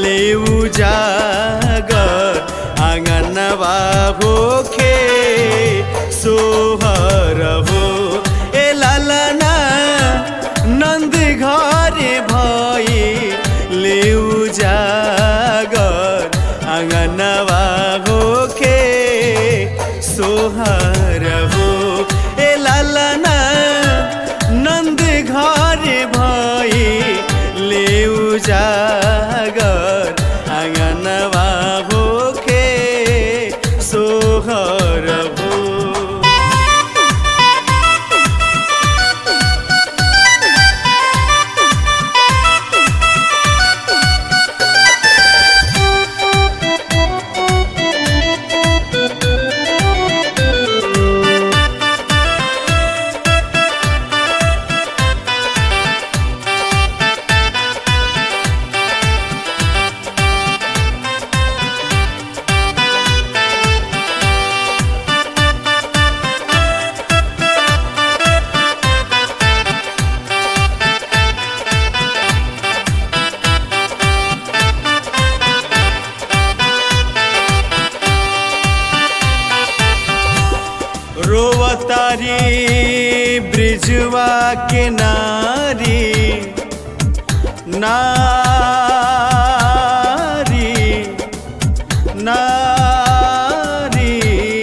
लेउ जागर आँगनवा होखे सोहर हो ए लालना नन्द घरे भई लेउ जागर आँगनवा होखे सोहर हो ए लालना नन्द घरे भई लेउ जागर आँगनवा होखे सोहर हो रोवतारी ब्रिजवा के नारी नारी नारी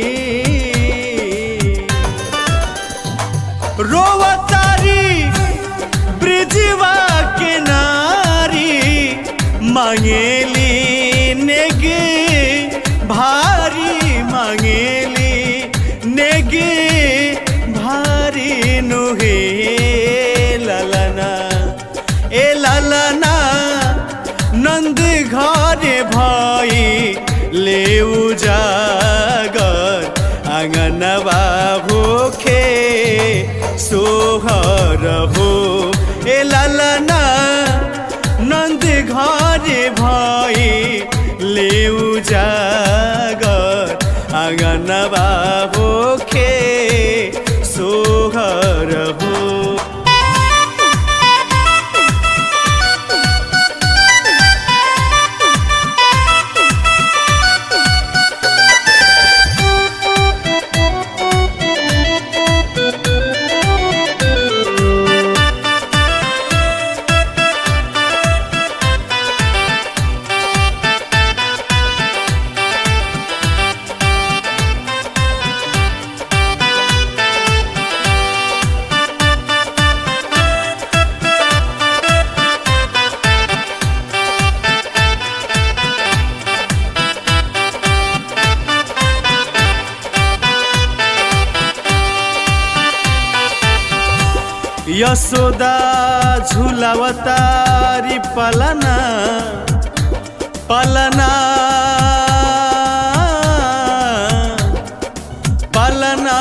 रोवतारी ब्रिजवा के नारी मांगेली नेगे भारी मांगेली नेगे भारी नुहे ललना ए ललना नंद घरे भई लेउ जागर आँगनवा भोखे सोहर हो ए ललना नन्द घरे भई लेउ जागर आँगनवा भोखे सोहर हो यशोदा झुलावतारी पलना पलना पलना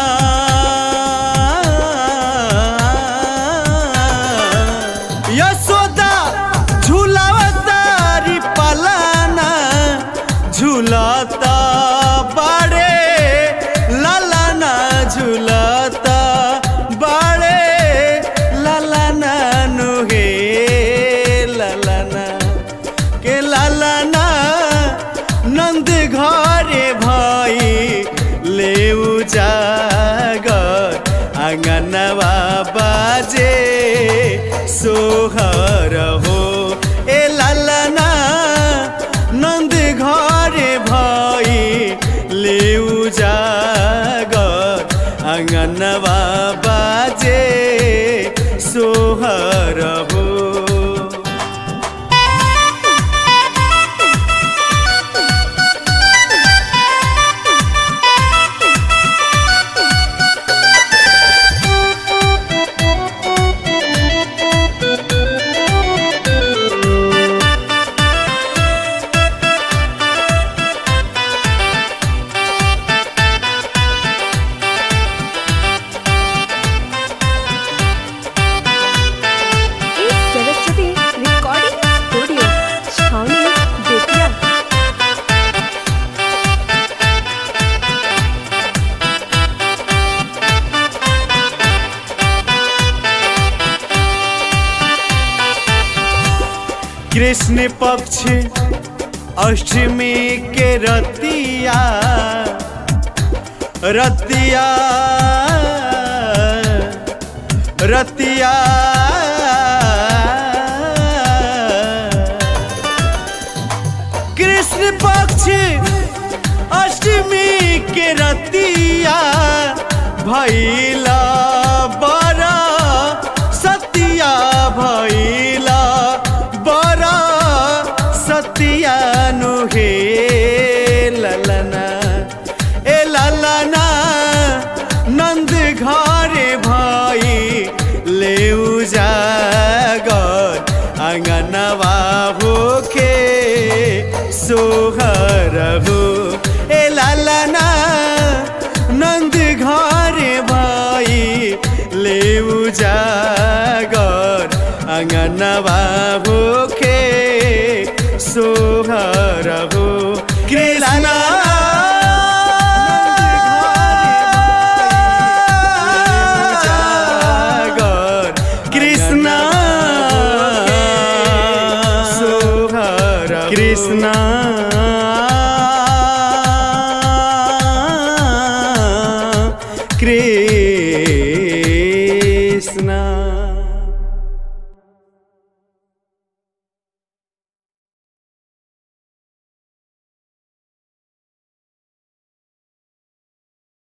यशोदा झुलावतारी पलना झुलता बड़े ललना झुलता बड़े ललना नुहे ललना के ललना नंद घरे भई लेउ जागर आँगनवा बाजे सोहर हो ए ललना नन्द घरे भई लेउ जागर आँगनवा बाजे सोहर हो इस सरस्वती रिकॉर्डिंग स्टूडियो छावनी बेतिया कृष्ण पक्ष अष्टमी के रतिया रतिया रतिया कृष्ण पक्ष अष्टमी के रतिया भैला बड़ा सतिया भैला बड़ा सतिया नुहे ललना ए ललना नंद घरे भाई ले जागर अंगनवा भूखे सोहर हो ए लालना नंद घरे भाई ले जागर अंगनवा भूखे सोहर हो कृष्णा जागर कृष्णा सोहर कृष्णा कृष्णा